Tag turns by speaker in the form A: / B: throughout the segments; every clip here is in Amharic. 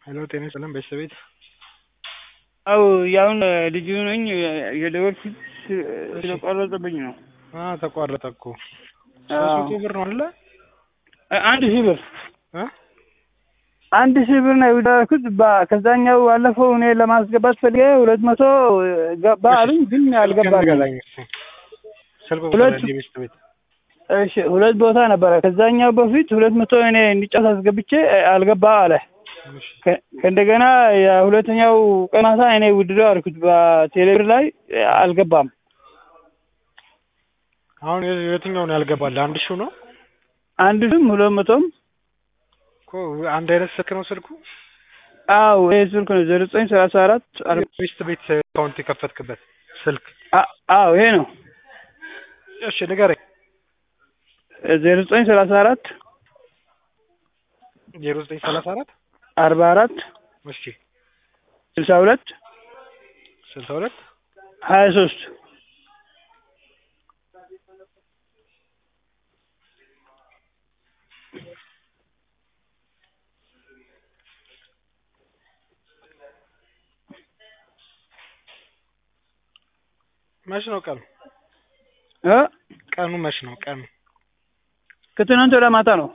A: ሄሎ ጤና ይስጥልን ቤተሰቤት
B: አው ያውን ልጁ ነኝ የደወልኩት ስለቆረጠብኝ ነው።
A: አ ተቋረጠ እኮ ሶስት መቶ ብር ነው አይደለ?
B: አንድ ሺህ ብር
A: እ
B: አንድ ሺህ ብር ነው የወደድኩት። ከዛኛው ባለፈው እኔ ለማስገባት ፈልጌ ሁለት መቶ ገባ አሉኝ፣ ግን አልገባልኝ።
A: ስልክ
B: ሁለት-
A: ቁጥር ቤት ቤት
B: እሺ ሁለት ቦታ ነበረ። ከዛኛው በፊት ሁለት መቶ እኔ እንዲጫወት አስገብቼ አልገባ አለ።
A: እሺ
B: ከ- ከእንደገና የሁለተኛው ቀን ማታ እኔ ውድድር አልኩት በቴሌብር ላይ አልገባም።
A: አሁን የ- የትኛው ነው ያልገባል? አንድ ሺው ነው
B: አንድ ሽም ሁለት መቶም
A: እኮ አንድ አይነት ስልክ ነው ስልኩ።
B: አው ይሄ ስልክ ነው ዜሮ ዘጠኝ ሰላሳ አራት
A: ቤት ቤት አካውንት የከፈትክበት ስልክ
B: አው ይሄ ነው
A: እሺ ንገረኝ።
B: ዜሮ ዘጠኝ ሰላሳ አራት
A: ዜሮ ዘጠኝ ሰላሳ አራት
B: አርባ አራት
A: እሺ
B: ስልሳ ሁለት
A: ስልሳ ሁለት
B: ሀያ ሶስት
A: መች ነው ቀኑ?
B: እ
A: ቀኑ መች ነው ቀኑ?
B: ከትናንት ወደ ማታ ነው።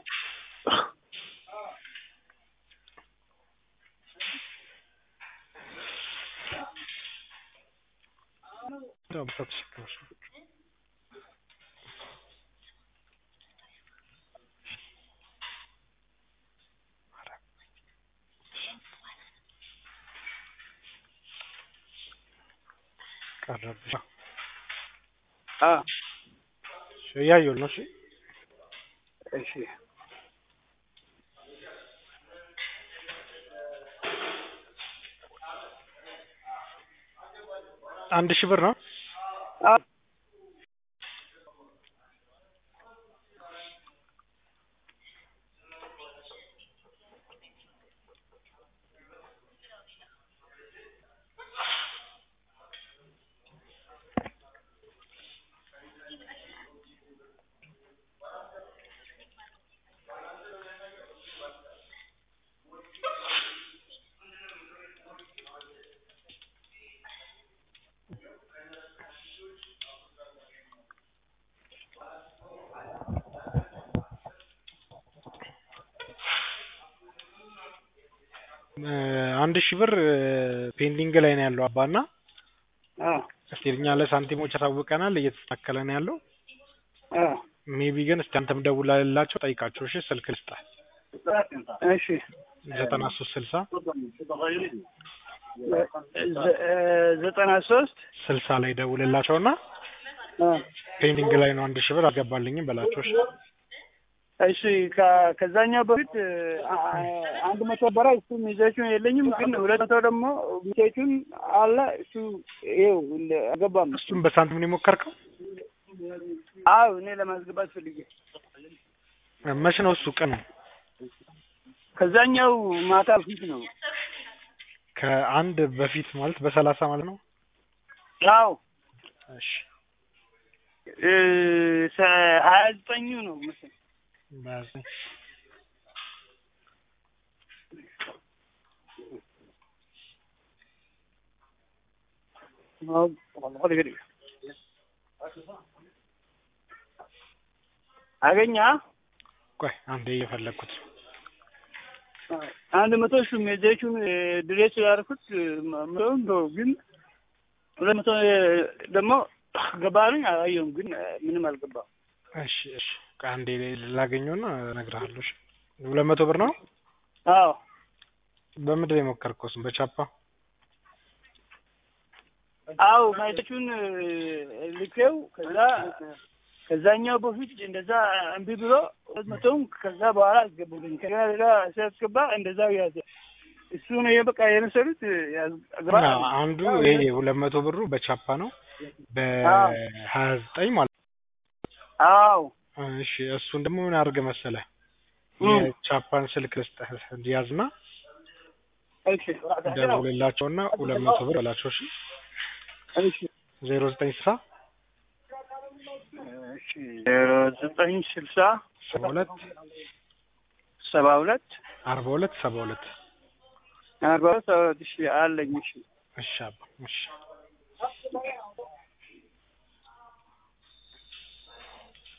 A: ቀረብሽ
B: አ
A: እያየሁ ነው። እሺ
B: እሺ
A: አንድ ሺህ ብር ነው።
B: አ
A: እ አንድ ሺህ ብር ፔንዲንግ ላይ ነው ያለው አባና
B: አ
A: እስቲ እኛ ለሳንቲሞች ያሳውቀናል እየተስተካከለ ነው ያለው።
B: አ
A: ሜቢ ግን እስቲ አንተም ደውላላቸው ጠይቃቸው። እሺ ስልክ ልስጥህ
B: እሺ
A: ዘጠና ሶስት ስልሳ
B: ዘ- እ ዘጠና ሶስት
A: ስልሳ ላይ ደውልላቸውና
B: አ
A: ፔንዲንግ ላይ ነው አንድ ሺህ ብር አልገባልኝም በላቸው። እሺ
B: እሺ ከ- ከዛኛው በፊት አ- አ- አንድ መቶ በራ እሱ ሚዜቹን የለኝም፣ ግን ሁለት መቶ ደግሞ ሚዜቹን አለ እሱ ይኸው እንደ- አልገባም።
A: እሱም በሳንቲም ነው የሞከርከው?
B: አዎ እኔ ለማስገባት ፈልጌ
A: መች ነው እሱ ቀኑ?
B: ከዛኛው ማታ ፊት ነው።
A: ከአንድ በፊት ማለት በሰላሳ ማለት ነው።
B: አዎ
A: እሺ
B: እ ሰ- ሀያ ዘጠኙ ነው መሰለኝ።
A: በያዘኝ
B: አገኛ
A: ቆይ አንዴ እየፈለግኩት ነው።
B: አንድ መቶ ሹ ሜዜቹን ድሬስ ያደርኩት ምለውን ነው ግን ሁለት መቶ ደግሞ ገባልኝ አላየሁም፣ ግን ምንም አልገባም።
A: እሺ እሺ ቆይ አንዴ ላገኘውና እነግርሃለሁ። እሺ ሁለት መቶ ብር ነው።
B: አዎ
A: በምንድን ነው የሞከርከው? እሱን በቻፓ
B: አዎ ሜዜቹን ልኬው ከዛ ከዛኛው በፊት እንደዛ እምቢ ብሎ ሁለት መቶውን ከዛ በኋላ አስገቡልኝ። ከዛ ሌላ ሲያስገባ እንደዛው ያዘ። እሱ ነው የበቃ የመሰሉት ያስገባ
A: አዎ፣ አንዱ ይሄ ሁለት መቶ ብሩ በቻፓ ነው በሀያ ዘጠኝ ማለት
B: አዎ
A: ነው። እሺ እሱን ደግሞ ምን አድርገህ መሰለህ
B: እም።
A: የቻፓን ስልክ ልስጥህ እንዲያዝና
B: እሺ
A: ደውልላቸውና ሁለት መቶ ብር በላቸው። እሺ
B: እሺ
A: ዜሮ ዘጠኝ ስልሳ
B: እሺ ዜሮ ዘጠኝ ስልሳ
A: ሰባ ሁለት
B: ሰባ ሁለት
A: አርባ ሁለት ሰባ ሁለት
B: አርባ ሁለት አራት ሺህ አለኝ። እሺ
A: እሺ አባ እሺ